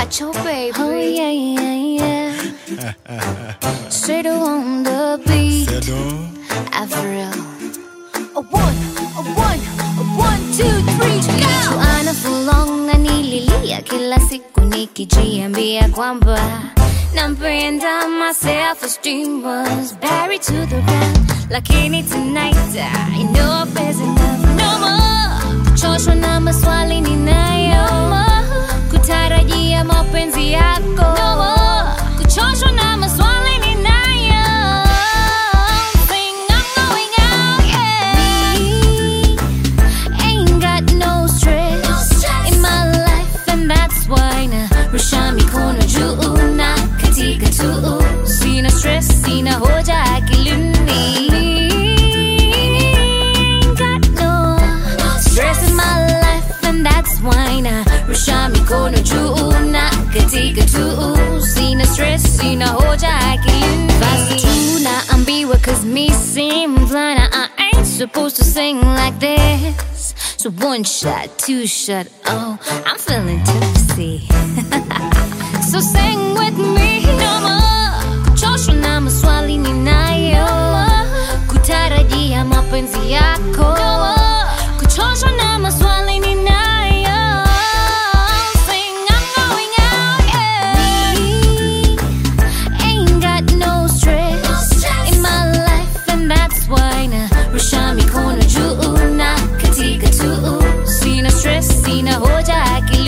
Pacho baby. Oh yeah, yeah, yeah. Straight on the beat. Avril. A one, a one, a one, two, three, go. Tulijuana for long na nililia kila siku nikijiambia kwamba nampenda my self esteem was buried to the ground lakini tonight I know there's enough no more kuchoshwa na maswali ninayo no more kutarajia mapenzi yako no more kuchoshwa na maswali ninayo Sing, I'm going out, yeah. Me ain't got no stress, in my life and that's why na rusha mikono juu na katika tu sina stress sina hoja akilini Ain't got no stress in my life and that's why na rusha mikono juu na katika tu sina stress sina hoja akilini basi tu naambiwa cause me seem blind I ain't supposed to sing like this so one shot two shot oh I'm feeling tipsy so sing with me no more kuchoshwa na maswali ninayo kutarajia mapenzi yako kuchoshwa na maswali ninayo Sing, I'm going out, yeah. Me ain't got no stress in my life and that's why na rusha mikono juu na katika tu sina stress sina hoja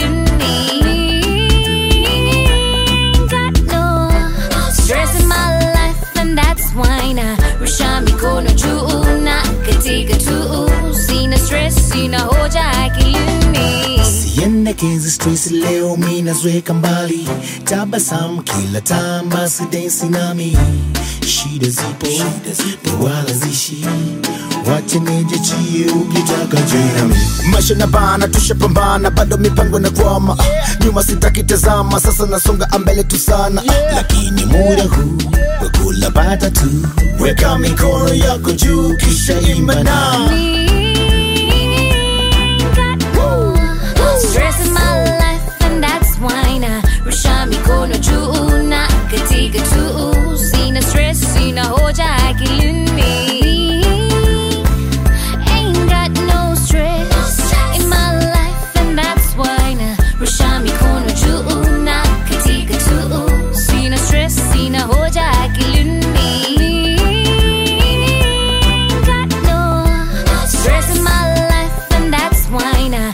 akilini got no stress in my life and that's why na rusha mikono juu na katika tu sina stress sina hoja akilini siendekezi stress leo minazweka mbali tabasamu kila tambasi densi nami shida zipo ni wala zishi wache nijichie ukitaka jinami maisha na bana tushapambana bado mipango na kwama Ah, nyuma sitakitazama sasa nasonga ambele tu sana Ah, lakini muda huu wakula bata tu weka mikono yako juu kisha imba na Stress in my life and that's why na rusha mikono juu na katika tu sina stress sina hoja akilini Ain't got no stress in my life and that's why na rusha mikono juu na katika tu sina stress sina hoja akilini got no stress in my life and that's why na